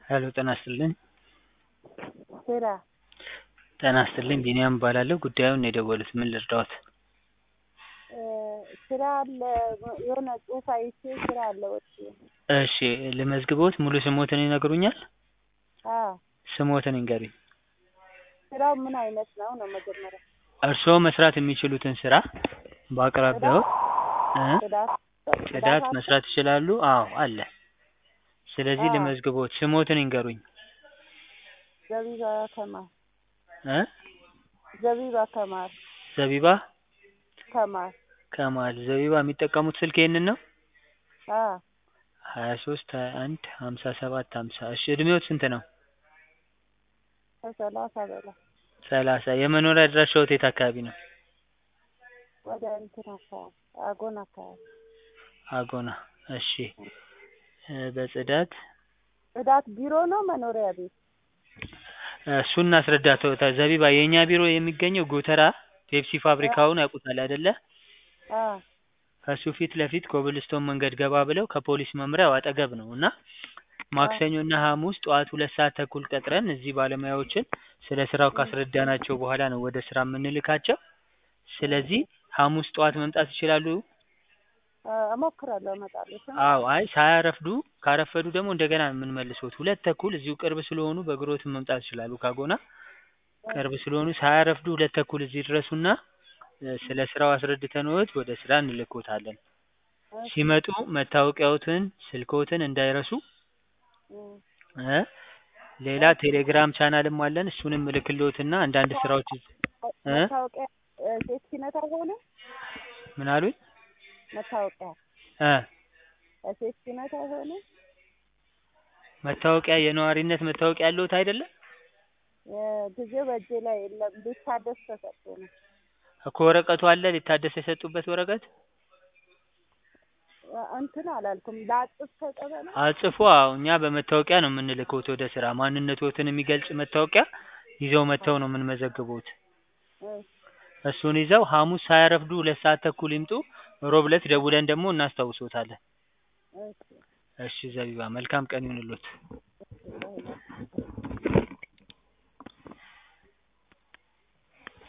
ሄሎ ጤና ይስጥልኝ ስራ ጤና ይስጥልኝ ቢኒያም እባላለሁ ጉዳዩን ነው የደወሉት ምን ልርዳዎት ስራ አለ የሆነ ጽሁፍ አይቼ ስራ አለ ወጥቶ እሺ ልመዝግቦት ሙሉ ስሞትን ይነግሩኛል አዎ ስሞትን ይንገሩኝ ስራው ምን አይነት ነው ነው መጀመሪያ እርስዎ መስራት የሚችሉትን ስራ በአቅራቢያዎ እ ጽዳት ጽዳት መስራት ይችላሉ አዎ አለ ስለዚህ አዎ። ልመዝግቦት ስሞትን ይንገሩኝ ዘቢባ ከማል እ ዘቢባ ከማል ዘቢባ ከማል ከማል ዘቢባ የሚጠቀሙት ስልክ ይሄንን ነው አዎ ሀያ ሶስት ሀያ አንድ ሀምሳ ሰባት ሀምሳ እሺ እድሜዎት ስንት ነው ከሰላሳ በላይ ሰላሳ የመኖሪያ አድራሻዎት የት አካባቢ ነው ወደ እንትን አካባቢ አጎን አካባቢ አጎና እሺ እ በጽዳት ጽዳት ቢሮ ነው መኖሪያ ቤት እሱን እናስረዳዎት ዘቢባ የእኛ ቢሮ የሚገኘው ጎተራ ፔፕሲ ፋብሪካውን ያውቁታል አይደለ አዎ ከሱ ፊት ለፊት ኮብልስቶን መንገድ ገባ ብለው ከፖሊስ መምሪያው አጠገብ ነው እና ማክሰኞ እና ሀሙስ ጠዋት ሁለት ሰዓት ተኩል ቀጥረን እዚህ ባለሙያዎችን ስለ ስራው ካስረዳናቸው በኋላ ነው ወደ ስራ የምንልካቸው ስለዚህ ሀሙስ ጠዋት መምጣት ይችላሉ እሞክራለሁ እመጣለሁ ስም አዎ አይ ሳያረፍዱ ካረፈዱ ደግሞ እንደገና የምንመልሶት ሁለት ተኩል እዚሁ ቅርብ ስለሆኑ በእግሮትም መምጣት ይችላሉ ካጎና ቅርብ ስለሆኑ ሳያረፍዱ ሁለት ተኩል እዚህ ይድረሱና እ ስለ ስራው አስረድተንዎት ወደ ስራ እንልክዎታለን ሲመጡ መታወቂያዎትን ስልክዎትን እንዳይረሱ እ ሌላ ቴሌግራም ቻናልም አለን እሱንም እልክልዎትና አንዳንድ ስራዎች እ መታወቂያ ሴፍቲነት አይሆንም ምን አሉኝ መታወቂያ እ ሴፍቲነት አይሆንም መታወቂያ የነዋሪነት መታወቂያ ያለዎት አይደለ ጊዜው በእጄ ላይ የለም ሊታደስ ተሰጥቶ ነው እኮ ወረቀቱ አለ ሊታደስ የሰጡበት ወረቀት እንትን አላልኩም ላጥፍ ከቀበሌ አጽፎ አዎ እኛ በመታወቂያ ነው የምንልክዎት ወደ ስራ ማንነትዎትን የሚገልጽ መታወቂያ ይዘው መጥተው ነው የምንመዘግብዎት እሱን ይዘው ሀሙስ ሳያረፍዱ ሁለት ሰዓት ተኩል ይምጡ ሮብ ዕለት ደውለን ደግሞ እናስታውሶታለን እሺ እሺ ዘቢባ መልካም ቀን ይሁንልዎት